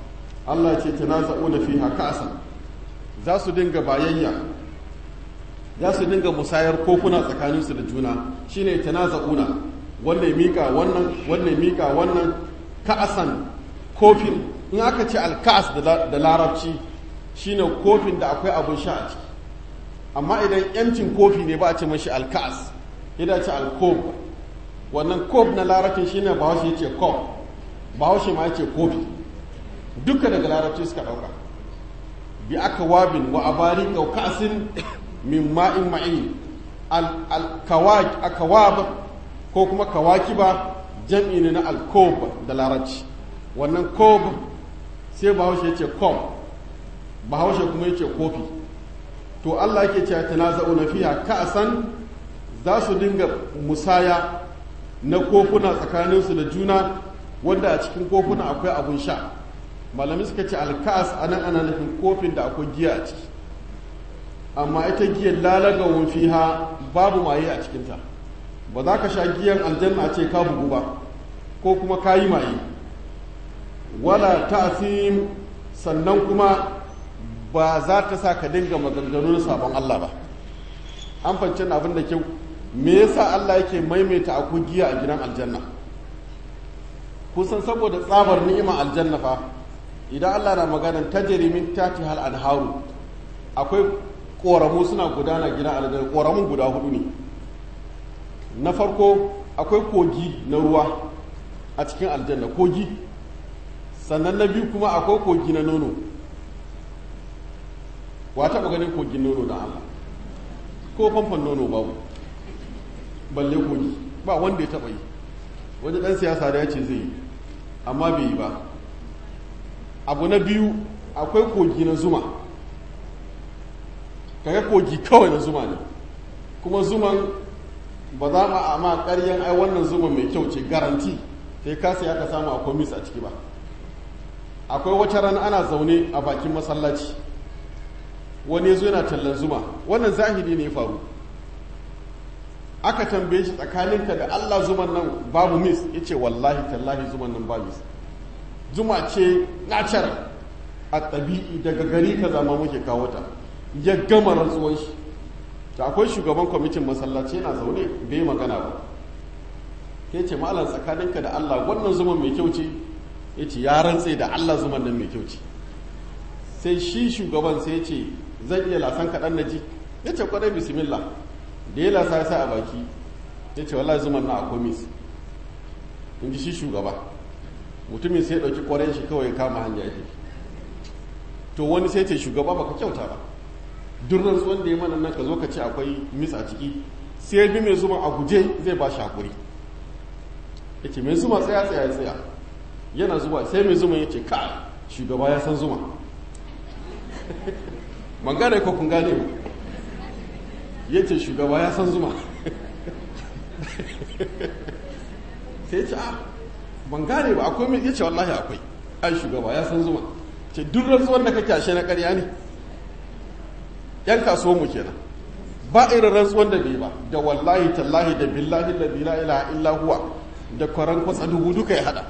Allah ce tanaza'una fiha ka'san za su dinga bayayya za su dinga musayar kofuna tsakaninsu da juna shine tanaza'una wannan mika wannan wannan mika wannan ka'asan kofin in aka ce alka'as da larabci shine kofin da akwai abun sha a ciki amma idan yancin kofi ne ba a ce mashi alka'as idan ce alkob wannan kof na larabcin shine bahaushe ya ce kof bahaushe ma ya ce kofi duka daga larabci suka ɗauka bi aka wabin wa abari ka'asin min ma'in ma'in al-kawab ko kuma kawakiba jam'i ne na alkob da larabci wannan kob sai bahaushe ya ce kob bahaushe kuma ya ce kofi to Allah yake cewa tanaza'una fiha ka'san za su dinga musaya na kofuna tsakaninsu da juna wanda a cikin kofuna akwai abun sha malami suka ce alka'as anan ana nufin kofin da akwai giya a ciki amma ita giyar lalagawun fiha babu maye a cikinta ba za ka sha giyan aljanna ce ka bugu ba ko kuma ka yi maye wala ta'sim sannan kuma ba za ta sa ka dinga maganganun sabon Allah ba an fance abin da kyau me yasa Allah yake maimaita akwai giya a gidan aljanna kusan saboda tsabar ni'ima aljanna fa idan Allah na maganan tajri min tati hal anharu akwai koramu suna gudana gidan aljanna koramun guda hudu ne na farko akwai kogi na ruwa a cikin aljanna kogi sannan na biyu kuma akwai kogi na nono wa taɓa ganin kogin nono da Allah ko famfon nono babu balle kogi ba wanda ya taɓa yi wani ɗan siyasa da ya ce zai yi amma bai yi ba abu na biyu akwai kogi na zuma kaga kogi kawai na zuma ne kuma zuman ba za mu amma ƙaryan ai wannan zuman mai kyau ce garanti sai ka sai aka samu akwai mis a ciki ba akwai wata rana ana zaune a bakin masallaci wani ya zo yana tallan zuma wannan zahiri ne faru aka tambaye shi tsakaninka da Allah zuman nan babu mis ya ce wallahi tallahi zuman nan ba mis zuma ce natural a ɗabi'i daga gari ka zama muke kawo ta ya gama rantsuwan shi ta akwai shugaban kwamitin masallaci yana zaune bai magana ba ya ce malam tsakaninka da Allah wannan zuman mai kyau ce ya ce ya rantse da Allah zuman nan mai kyau ce sai shi shugaban sai ya ce zan iya lasan kaɗan na ji ya ce kwaɗai bismillah da ya lasa ya sa a baki ya ce wallahi zuman na a komis in ji shi shugaba mutumin sai ya ɗauki ƙwarai shi kawai kama hanya ya to wani sai ce shugaba baka kyauta ba duk rantsuwan da ya mana nan ka zo ka ce akwai mis a ciki sai ya bi mai zuma a guje zai ba shi hakuri ya ce mai zuma tsaya tsaya tsaya yana zuwa sai mai zuma ya ce ka shugaba ya san zuma man gane ko kun gane ba ya ce shugaba ya san zuma sai ya ce a ban gane ba akwai mai ya ce wallahi akwai ai shugaba ya san zuma ce duk rantsuwar da kake ashe na ƙarya ne yan kasuwan mu kenan ba irin rantsuwar da bai ba da wallahi tallahi da billahi da bila ilaha illa huwa da kwaran kwatsa dubu duka ya hada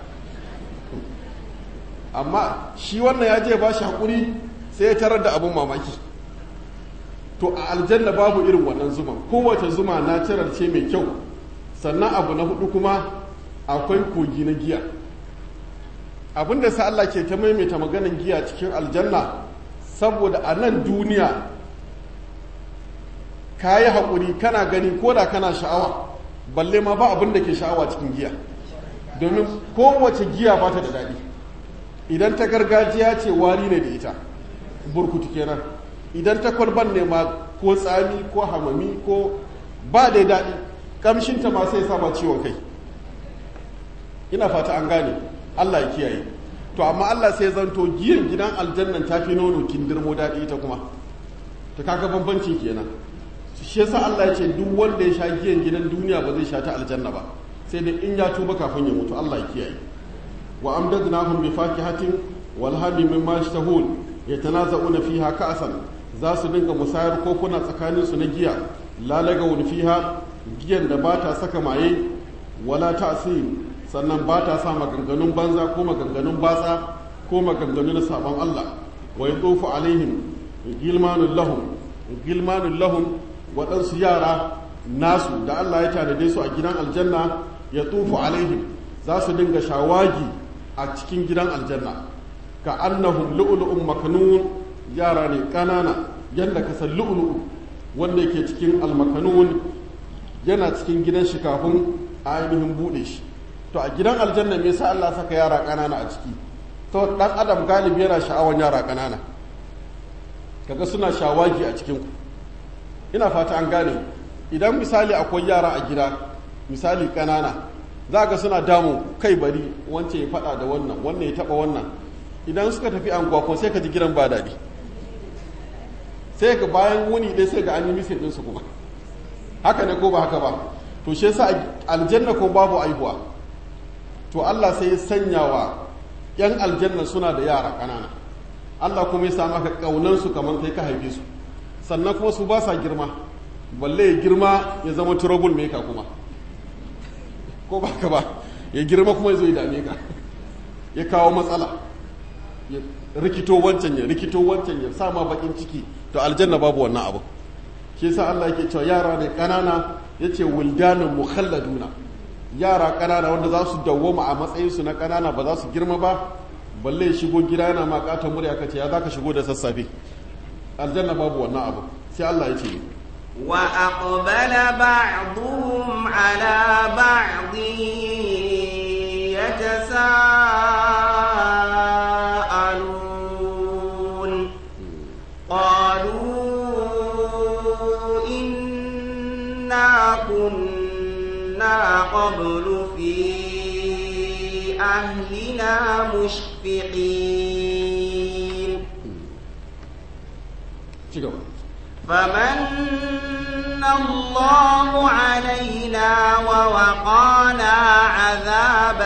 amma shi wannan ya je ba shi hakuri sai ya tarar da abun mamaki to a aljanna babu irin wannan zuma kowace zuma na cirar ce mai kyau sannan abu na hudu kuma akwai kogi na giya abin da sa Allah ke ta maimaita maganin giya cikin aljanna saboda a nan duniya ka yi haƙuri kana gani ko da kana sha'awa balle ma ba abin da ke sha'awa cikin giya domin kowace giya ba ta da daɗi idan ta gargajiya ce wari ne da ita burkutu kenan idan ta kwalban ne ma ko tsami ko hamami ko ba da daɗi ƙamshinta ma sai saba ciwon kai ina fata an gane Allah ya kiyaye to amma Allah sai zanto giyan gidan aljannan ta fi nono kindirmo daɗi ita kuma ta kaga bambanci kenan shi yasa Allah ya ce duk wanda ya sha giyan gidan duniya ba zai sha ta aljanna ba sai dai in ya tuba kafin ya mutu Allah ya kiyaye wa amdadnahum bi fakihatin wal hadi mimma yashtahun yatanaza'una fiha ka'san za su dinga musayar kokuna tsakanin su na giya lalagawun fiha giyan da ba ta saka maye wala ta'sim sannan ba ta sa maganganun banza ko maganganun batsa ko maganganu na sabon Allah wa yatufu alaihim gilmanul lahum gilmanul lahum waɗansu yara nasu da Allah ya tanade su a gidan aljanna ya tufu alaihim za su dinga shawagi a cikin gidan aljanna ka annahum lu'lu'un makanun yara ne ƙanana yadda ka san lu'lu'u wanda yake cikin almakanun yana cikin gidan shi kafin a ainihin buɗe shi to a gidan aljanna me yasa Allah saka yara ƙanana a ciki to dan adam galibi yana sha'awan yara ƙanana kaga suna shawagi a cikin ku ina fata an gane idan misali akwai yara a gida misali ƙanana za ga suna damu kai bari wance ya faɗa da wannan wannan ya taɓa wannan idan suka tafi anguwa ko sai ka ji gidan ba daɗi sai ga bayan wuni ɗaya sai ga an yi misin ɗinsu kuma haka ne ko ba haka ba to shi yasa aljanna ko babu aihuwa to Allah sai ya sanya wa yan aljanna suna da yara ƙanana Allah kuma ya sa maka ƙaunar su kamar kai ka haife su sannan kuma su ba sa girma balle ya girma ya zama trouble maker kuma ko ba ka ba ya girma kuma ya zo ya dame ka ya kawo matsala ya rikito wancan ya rikito wancan ya sa ma bakin ciki to aljanna babu wannan abu shi yasa Allah yake cewa yara ne kanana yace wildanun mukhalladuna yara kanana wanda za su dawwama a matsayin su na kanana ba za su girma ba balle shigo gida yana ma katon murya kace ya zaka shigo da sassafe aljanna babu wannan abu sai Allah ya ce وأقبل بعضهم على بعض يتساءلون قالوا إنا كنا قبل في أهلنا مشفقين فمن الله علينا ووقانا عذاب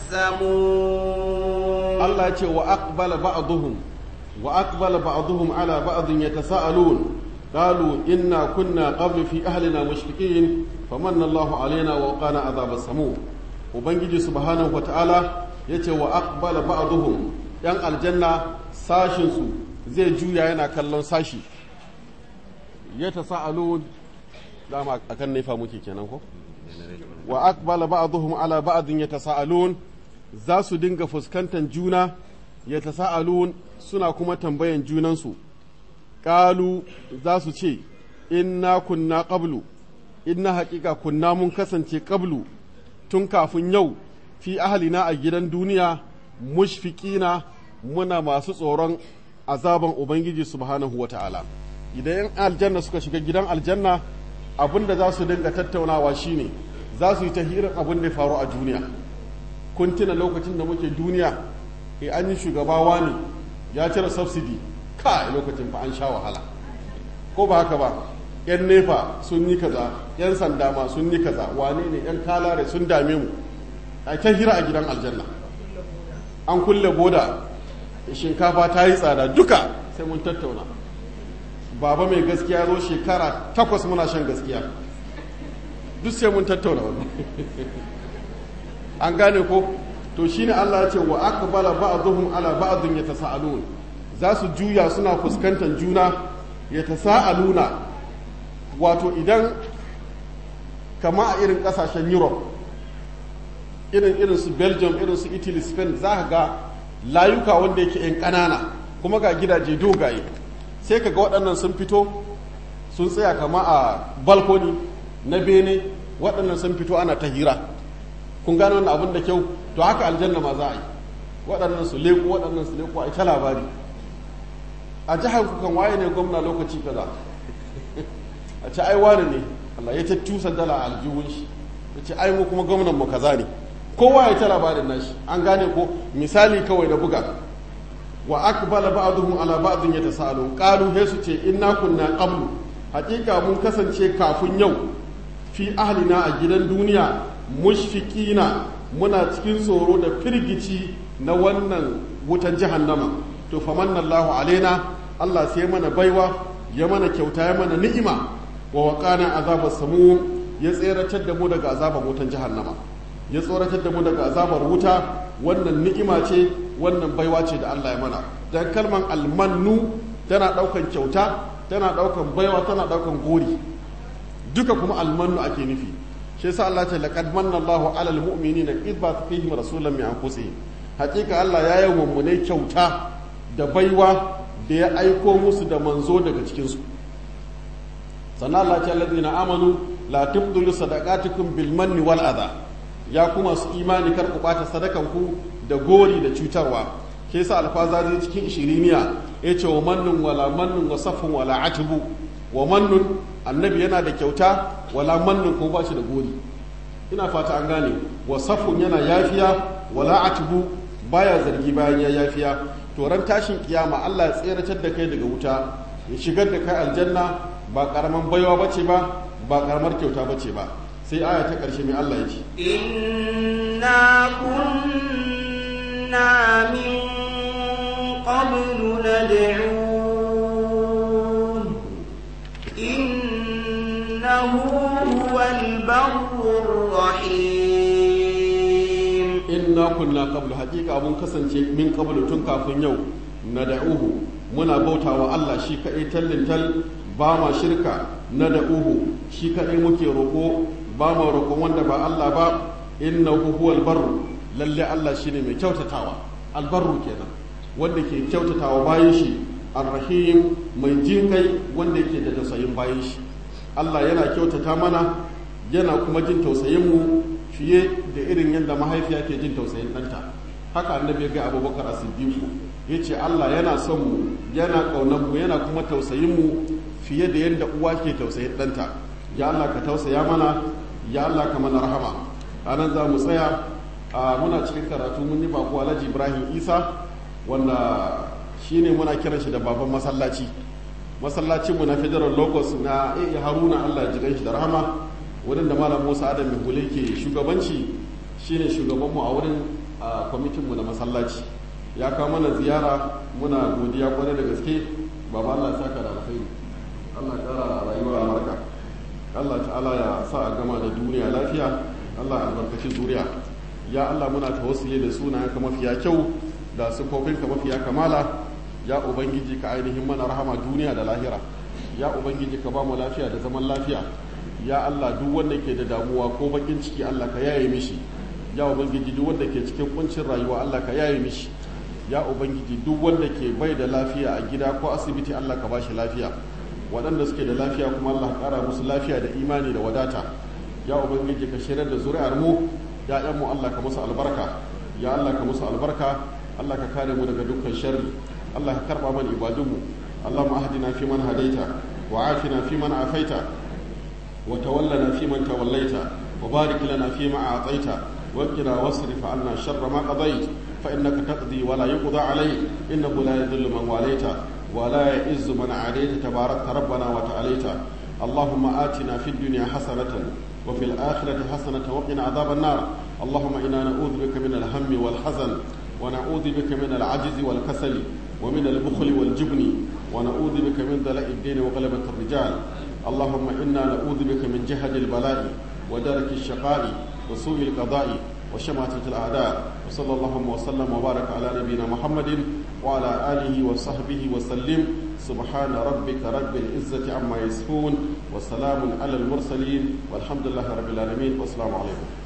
السموم الله يقول وأقبل بعضهم وأقبل بعضهم على بعض يتساءلون قالوا إنا كنا قبل في أهلنا مشفقين فمن الله علينا ووقانا عذاب السموم وبنجي سبحانه وتعالى yace wa aqbala ba'dhum yan aljanna sashin su zai juya yana kallon sashi ya tasa'alun dama akan nefa muke kenan ko wa aqbala ba'dhum ala ba'dhin yatasaalun za su dinga fuskantar juna yatasaalun suna kuma tambayan junansu qalu za su ce inna kunna qablu inna haqiqa kunna mun kasance qablu tun kafin yau fi ahlina a gidan duniya mushfiqina muna masu tsoron azaban ubangiji subhanahu wata'ala idan yan aljanna suka shiga gidan aljanna abin da za su dinga tattaunawa shine za su yi ta hirar abin da ya faru a duniya kun tuna lokacin da muke duniya e an yi shugabawa ne ya cire subsidy ka lokacin fa an sha wahala ko ba haka ba yan nefa sun yi kaza yan sanda ma sun yi kaza wane ne yan kalare sun dame mu a ta hira a gidan aljanna an kulle boda shinkafa ta yi tsada duka sai mun tattauna baba mai gaskiya zo shekara takwas muna shan gaskiya duk sai mun tattauna wannan an gane ko to shine Allah ya ce wa aqbala ba'dhum ala ba'dhin yatasaalun za su juya suna fuskantar juna yatasaaluna wato idan kama a irin kasashen Europe irin irin su Belgium irin su Italy Spain za ka ga layuka wanda yake yan ƙanana kuma ga gidaje dogaye sai ka ga waɗannan sun fito sun tsaya kama a balkoni na bene waɗannan sun fito ana ta hira kun gane wannan abin da kyau to haka aljanna ma za a yi waɗannan su leku waɗannan su leku a ita labari a jihar kukan waye ne gwamna lokaci kaza a ce ai wani ne Allah ya ta tusa dala a aljihun shi ya ce ai mu kuma gwamnan mu kaza ne kowa ya ta labarin nashi an gane ko misali kawai da buga wa aqbala ba'dhum ala ba'dhin yatasalun qalu he su ce inna kunna qablu hakika mun kasance kafin yau fi ahlina a gidan duniya mushfiqina muna cikin tsoro da firgici na wannan wutan jahannama to famanna Allahu alaina Allah sai mana baiwa ya mana kyauta ya mana ni'ima wa waqana azabar samu ya tseratar da mu daga azabar wutan jahannama ya tsoratar da mu daga azabar wuta wannan ni'ima ce wannan baiwa ce da Allah ya mana dan kalman almannu tana daukan kyauta tana daukan baiwa tana daukan gori duka kuma almannu ake nufi shi yasa Allah ce laqad manna Allahu 'alal mu'minina id ba'atha fihim rasulan min anfusihim hakika Allah ya yi mummune kyauta da baiwa da ya aiko musu da manzo daga cikin su sannan Allah ce alladhina amanu la tubdilu sadaqatukum bil manni wal adha ya kuma su imani kar ku bata sadakan ku da gori da cutarwa ke sa alfazazi cikin ishiriniya ya ce wa mannun wala mannun wa safin wala atibu wa mannun annabi yana da kyauta wala mannun ko ba shi da gori ina fata an gane wa safin yana yafiya wala atibu baya zargi bayan ya yafiya to ran tashin kiyama Allah ya tseratar da kai daga wuta ya shigar da kai aljanna ba karaman baiwa bace ba ba karamar kyauta bace ba sai aya ta karshe mai Allah ya ce inna kunna min qablu nad'un innahu huwal barrur rahim inna kunna qablu haqiqa mun kasance min qablu tun kafin yau nad'uhu muna bautawa Allah shi kadai tallintal ba ma shirka nad'uhu shi kadai muke roko ba ma roƙon wanda ba Allah ba innahu huwal barru lalle Allah shine mai kyautatawa albarru kenan wanda ke kyautatawa bayan shi arrahim mai jinkai wanda ke da tausayin bayan shi Allah yana kyautata mana yana kuma jin tausayin mu fiye da irin yadda mahaifiya ke jin tausayin ɗanta haka annabi ya ga abubakar as-siddiq ya ce Allah yana son mu yana ƙaunar mu yana kuma tausayin mu fiye da yadda uwa ke tausayin ɗanta ya Allah ka tausaya mana ya Allah ka mana rahama ranar za mu tsaya a muna cikin karatu mun yi bako alhaji ibrahim isa wanda shine muna kiran shi da baban masallaci masallacinmu na federal locus na iya haruna allah ji shi da rahama wurin da malam musa adam mai ke shugabanci shine shugabanmu a wurin kwamitinmu na masallaci ya kawo mana ziyara muna godiya kwarai da gaske baba allah ya saka da alkhairi allah kara rayuwa albarka allah ta'ala ya sa a gama da duniya lafiya allah albarkaci zuriya ya allah muna tawassuli da sunayenka mafiya kyau da sufofinka mafiya kamala ya ubangiji ka ainihin mana rahama duniya da lahira ya ubangiji ka ba mu lafiya da zaman lafiya ya allah duk wanda ke da damuwa ko bakin ciki allah ka yaye mishi ya ubangiji duk wanda ke cikin kuncin rayuwa allah ka yaye mishi ya ubangiji duk wanda ke bai da lafiya a gida ko asibiti allah ka ba shi lafiya waɗanda suke da lafiya kuma allah ka ƙara musu lafiya da imani da wadata ya ubangiji ka shirar da zuri'ar mu ya'yanmu allah ka musu albarka ya allah ka musu albarka allah ka kare mu daga dukkan sharri allah ka karɓa mana ibadunmu allahumma ahdina fi man hadaita wa afina fi man afaita wa tawallana fi man tawallaita wa barik lana fi ma a'taita wa qina wasrif 'anna sharra ma qadait fa innaka taqdi wa la yuqda 'alayk innahu la yadhillu man walaita wa la ya'izzu man 'adayta tabarakta rabbana wa ta'alaita اللهم آتنا في الدنيا حسنة وفي الآخرة حسنة وقنا عذاب النار اللهم إنا نعوذ بك من الهم والحزن ونعوذ بك من العجز والكسل ومن البخل والجبن ونعوذ بك من دلاء الدين وغلبة الرجال اللهم إنا نعوذ بك من جهد البلاء ودرك الشقاء وسوء القضاء وشماتة الأعداء وصلى اللهم وسلم وبارك على نبينا محمد وعلى آله وصحبه وسلم سبحان ربك رب العزة عما يصفون وسلام على المرسلين والحمد لله رب العالمين والسلام عليكم